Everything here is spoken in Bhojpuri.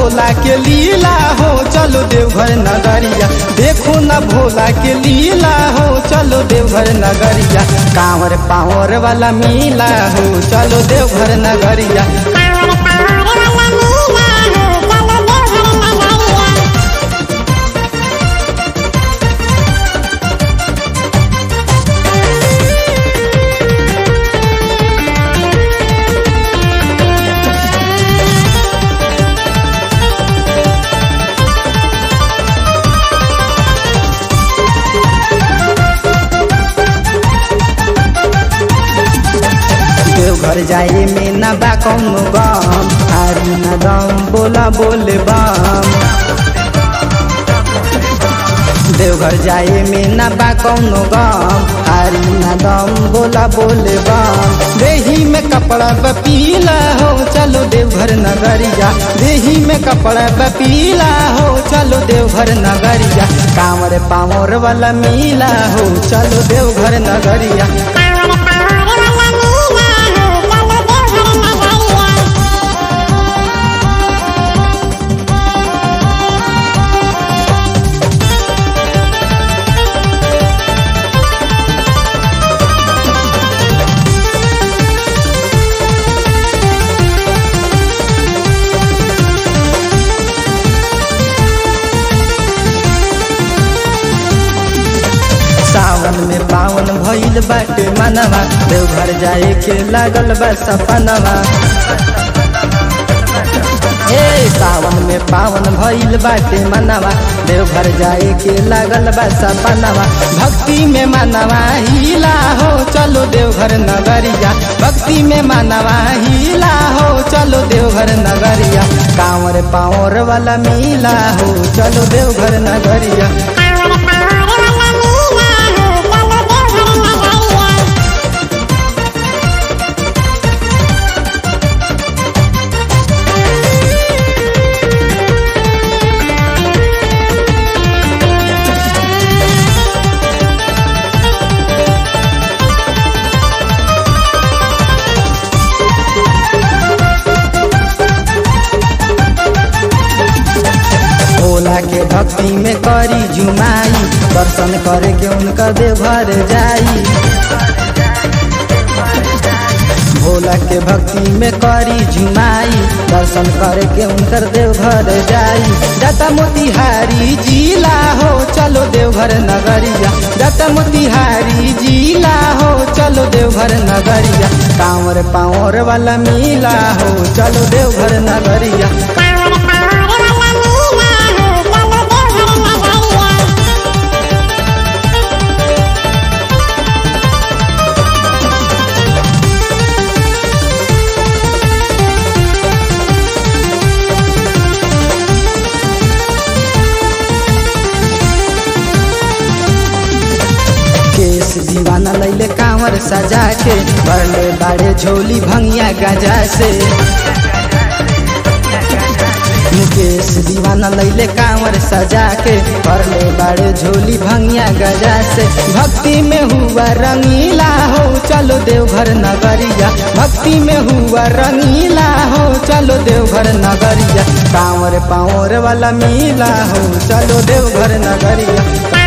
भोला के लीला हो चलो देवघर नगरिया देखो न भोला के लीला हो चलो देवघर नगरिया कांवर पावर वाला मीला हो चलो देवघर नगरिया कांवर पावर वाला मीला हो चलो देवघर नगरिया देवघर जाए में न बा कौनो गम हारी न दम बोला बोले बम देवघर जाए में न बा कौनो गम हारी न दम बोला बोले बम देही में कपड़ा बपीला हो चलो देवघर नगरिया देही में कपड़ा बपीला हो चलो देवघर नगरिया कांवर पावर वाला मीला हो चलो देवघर नगरिया कांवर पावर वाला मीला हो चलो देवघर नगरिया सावन में पावन भइल बाटे मनवा देवघर जाए के लागल बा सपनवा ए सावन में पावन भइल बाटे मनवा देवघर जाए के लागल बा सपनवा भक्ति में मनवा हिला हो चलो देवघर नगरिया भक्ति में मनवा हिला हो चलो देवघर नगरिया कांवर पावर वाला मिला हो चलो देवघर नगरिया कांवर पावर वाला मीला हो चलो देवघर नगरिया भोला के भक्ति में करी जुमाई दर्शन करे के उनका देवघर जाई भोला के भक्ति में करी जुमाई दर्शन करे के उनकर देवघर जाई जटा मोतिहारी जिला हो चलो देवघर नगरिया जटा मोतिहारी जिला हो चलो देवघर नगरिया कांवर पावर वाला मिला हो चलो देवघर नगरिया कांवर पावर वाला मीला हो चलो देवघर नगरिया केस दीवाना लैले कांवर सजा के भरले बाड़े झोली भंगिया गजा से मुकेश दीवाना लैले कांवर सजा के भरले बाड़े झोली भंगिया गजा से भक्ति में हुआ रंगीला हो चलो देवघर नगरिया भक्ति में हुआ रंगीला हो चलो देवघर नगरिया कांवर पावर वाला मिला हो चलो देवघर नगरिया